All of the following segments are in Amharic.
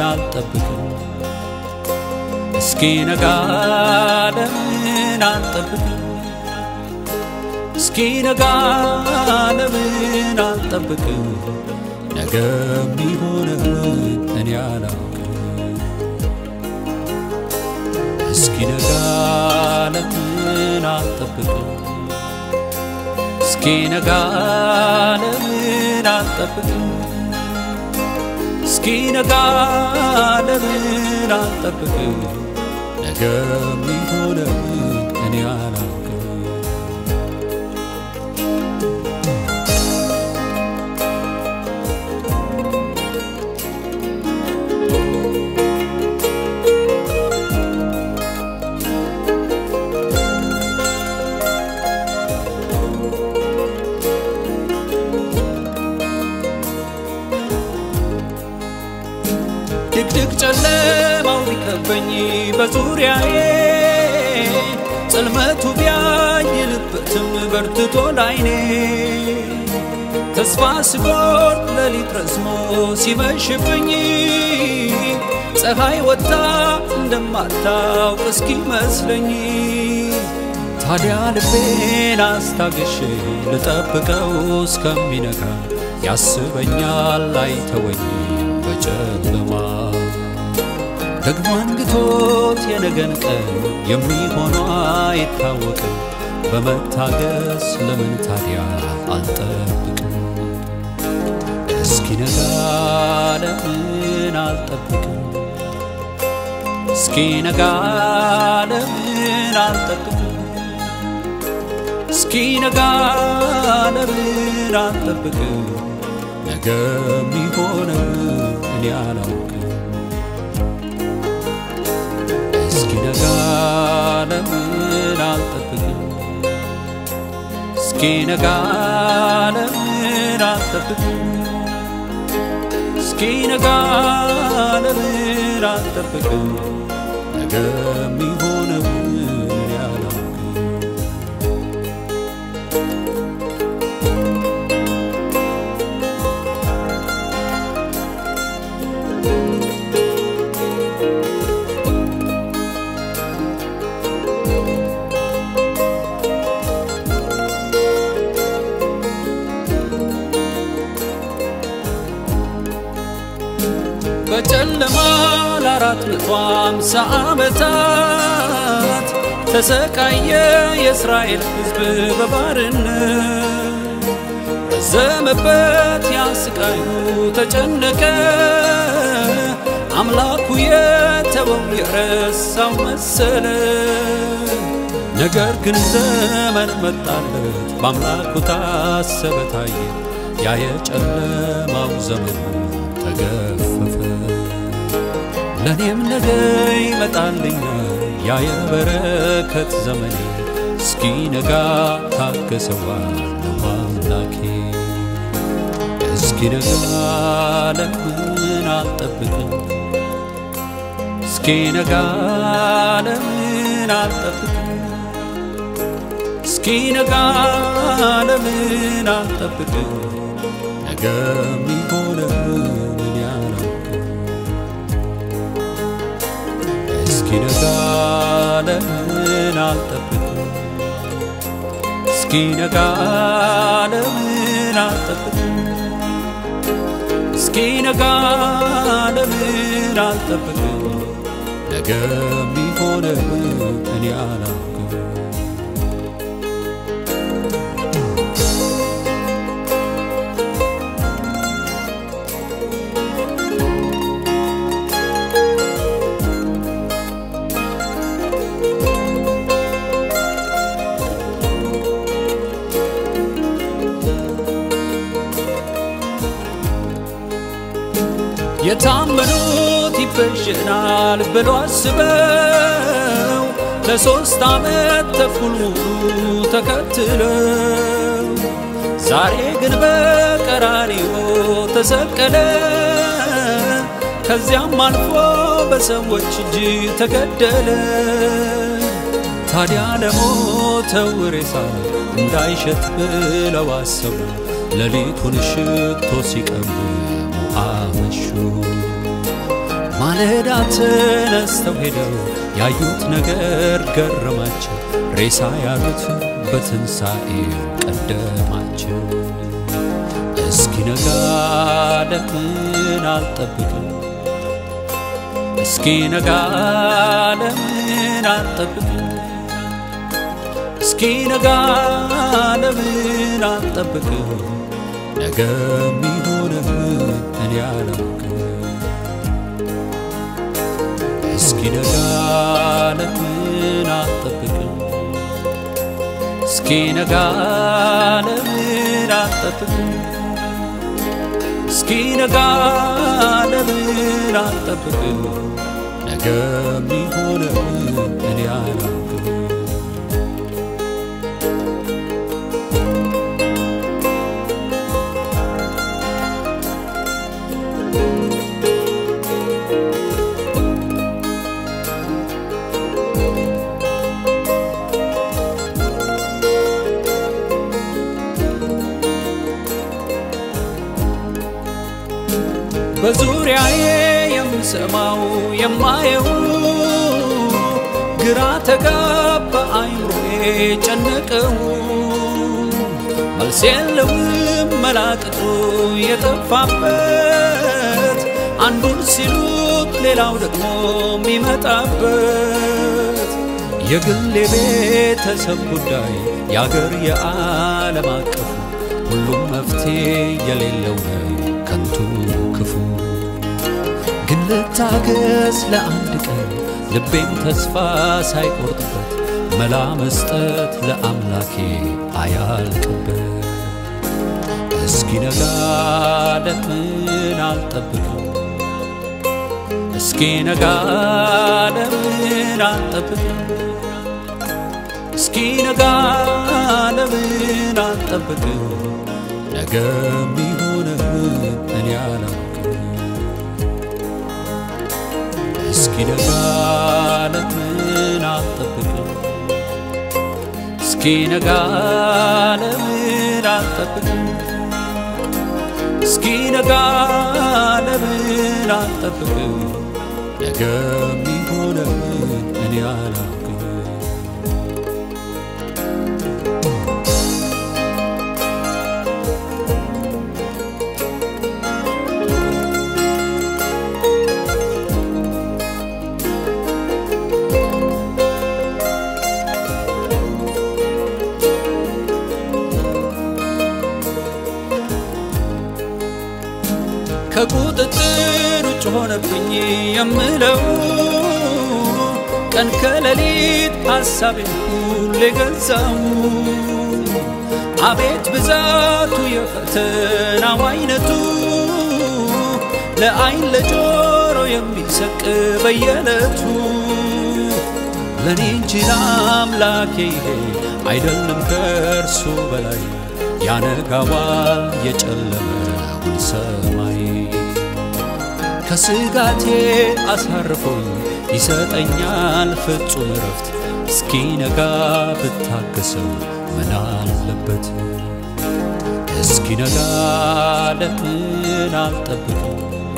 አልጠብቅም እስኪ ነጋ ለምን አልጠብቅም እስኪ ነጋ ለምን አልጠብቅም ነገ የሚሆነውን እኔ አላውቅም እስኪ ነጋ ለምን አልጠብቅም እስኪ ነጋ ለምን አልጠብቅም እስኪ ነጋ ለምን አልጠብቅም ነገ የሚሆነውን እኔ አላውቅም ድቅድቅ ጨለማው ቢከበኝ በዙሪያዬ ጽልመቱ ቢያይልበትም በርትቶ ላይኔ ተስፋ ስቆርጥ ሌሊት ረዝሞ ሲመሽብኝ ፀሐይ ወጥታ እንደማታውቅ እስኪመስለኝ ታዲያ ልቤን አስታግሼ ልጠብቀው እስከሚነጋ ያስበኛል አይተወኝ በጨለማ ደግሞ አንግቶት የነገን ቀን የሚሆነው አይታወቅም በመታገስ ለምን ታዲያ አልጠብቅም እስኪነጋ ለምን አልጠብቅም እስኪነጋ ለምን አልጠብቅም እስኪነጋ ለምን አልጠብቅም ነገ የሚሆነው እኔ አላውቅም እስኪነጋ ለምን አልጠብቅም እስኪነጋ ለምን አልጠብቅም እስኪነጋ ለምን አልጠብቅም ነገ የሚሆነው እኔ አላውቅም በጨለማ ለአራት መቶ አምሳ ዓመታት ተሰቃየ የእስራኤል ሕዝብ በባርነት ረዘመበት ያስቃዩ ተጨነቀ አምላኩ የተወው የረሳው መሰለ ነገር ግን ዘመን መጣለት በአምላኩ ታሰበ ታየ ያ የጨለማው ዘመኑ ተገፈፈ ለእኔም ነገ ይመጣልኛል ያ የበረከት ዘመኔ እስኪነጋ ታገሰዋለሁ አምላኬ እስኪነጋ ለምን አልጠብቅም እስኪነጋ ለምን አልጠብቅም እስኪነጋ ለምን አልጠብቅም ነገ የሚሆነውን እኔ አላውቅም እስኪነጋ ለምን አልጠብቅም እስኪነጋ ለምን አልጠብቅም እስኪነጋ ለምን አልጠብቅም ነገ የሚሆነውን እኔ አላውቅም የታመኑት ይበጀናል ብሎ አስበው ለሶስት ዓመት ተኩል ሙሉ ተከትለው ዛሬ ግን በቀራንዮ ተሰቀለ ከዚያም አልፎ በሰዎች እጅ ተገደለ ታዲያ ለሞተው ሬሳ እንዳይሸት ብለው አሰቡ ሌሊቱን ሽቶ ሲቀሙ አመሹ ማለዳ ተነስተው ሄደው ያዩት ነገር ገረማቸው። ሬሳ ያሉት በትንሣኤው ቀደማቸው። እስኪነጋ ለምን አልጠብቅም? እስኪነጋ ለምን አልጠብቅም? እስኪነጋ ለምን አልጠብቅም? ነገ የሚሆነውን እኔ አላውቅም። እስኪነጋ ለምን አልጠብቅም? እስኪነጋ ለምን አልጠብቅም? እስኪነጋ ለምን አልጠብቅም? ነገ የሚሆነውን እኔ አላውቅም። በዙሪያዬ የምሰማው የማየው ግራ ተጋባ አይምሮዬ ጨነቀው። መልስ የለውም መላቅጡ የጠፋበት አንዱን ሲሉት ሌላው ደግሞ የሚመጣበት የግል የቤተሰብ ጉዳይ የአገር የዓለም አቀፉ ሁሉም መፍትሄ የሌለው ነው ከንቱ ክፉ ግን ልታገስ ለአንድ ቀን ልቤም ተስፋ ሳይቆርጥበት መላ መስጠት ለአምላኬ አያልቅበት እስኪነጋ ለምን አልጠብቅም እስኪነጋ ለምን አልጠብቅም እስኪነጋ ለምን አልጠብቅም ነገ የሚሆነውን እኔ አላውቅም። እስኪነጋ ለምን አልጠብቅም? እስኪነጋ ለምን አልጠብቅም? እስኪነጋ ለምን አልጠብቅም? ነገ የሚሆነውን እኔ አላውቅም። ከቁጥጥር ውጭ ሆነብኝ የምለው ቀን ከሌሊት ሐሳቤን ሁሌ ገዛው። አቤት ብዛቱ የፈተናው አይነቱ ለአይን ለጆሮ የሚሰቅ በየዕለቱ ለእኔ እንጂ ለአምላኬ ይሄ አይደለም ከእርሱ በላይ ያነጋዋል የጨለመውን ሰማይ ከስጋቴ አሳርፎኝ ይሰጠኛል ፍጹም እረፍት እስኪነጋ ብታገሰው ምን አለበት እስኪነጋ ለምን አልጠብቅም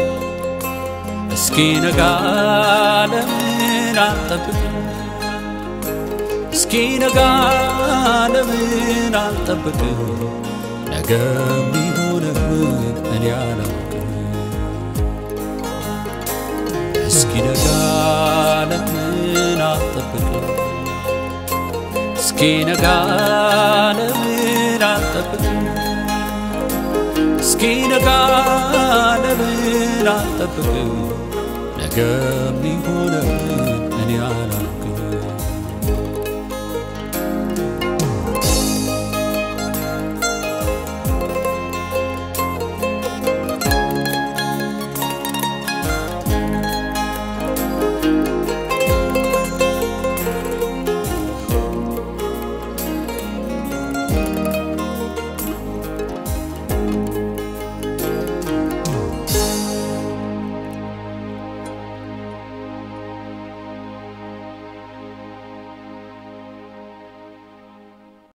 እስኪነጋ ለምን አልጠብቅም እስኪነጋ ለምን አልጠብቅም ነገ የሚሆነውን እኔ አላውቅም እስኪነጋ ለምን አልጠብቅም እስኪነጋ ለምን አልጠብቅም እስኪነጋ ለምን አልጠብቅም ነገ የሚሆነውን እኔ አላውቅም